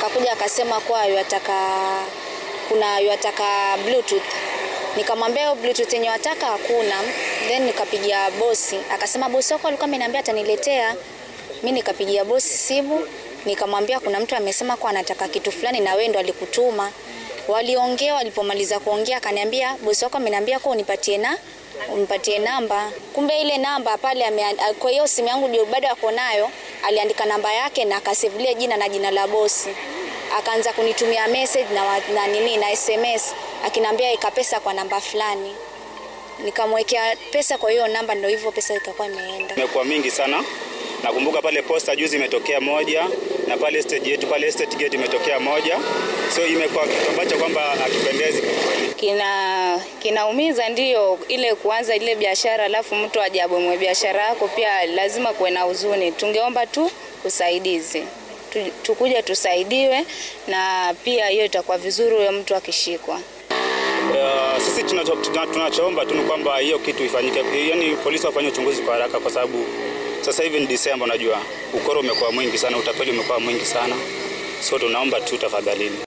Akakuja akasema kuwa yataka kuna yataka bluetooth. Nikamwambia hiyo bluetooth yenye wataka hakuna. Then nikapigia bosi, akasema bosi wako alikuwa ameniambia ataniletea. Mimi nikapigia bosi simu, nikamwambia kuna mtu amesema kuwa anataka kitu fulani na wewe ndo alikutuma. Waliongea, walipomaliza kuongea akaniambia bosi wako ameniambia kuwa unipatie na unipatie namba. Kumbe ile namba pale ame, kwa hiyo simu yangu ndio bado ako nayo, aliandika namba yake na akasevulia jina na jina la bosi. Akaanza kunitumia message na, wa- na nini na SMS akiniambia eka pesa kwa namba fulani. Nikamwekea pesa kwa hiyo namba, ndio hivyo pesa ikakuwa imeenda. imekuwa mingi sana. Nakumbuka pale posta juzi imetokea moja na pale stage yetu pale estate gate imetokea moja, so imekuwa kitu ambacho kwamba hakipendezi kikweli. kina kinaumiza ndio ile kuanza ile biashara alafu mtu ajabomwe biashara yako pia lazima kuwe na huzuni tungeomba tu usaidizi Tu- tukuja tusaidiwe na pia hiyo itakuwa vizuri huyo mtu akishikwa Uh, sisi tunacho- tuna- tunachoomba tu ni kwamba hiyo kitu ifanyike, yani polisi wafanye uchunguzi kwa haraka, kwa sababu sasa hivi ni Disemba, unajua ukoro umekuwa mwingi sana, utapeli umekuwa mwingi sana, so tunaomba tu tafadhalini.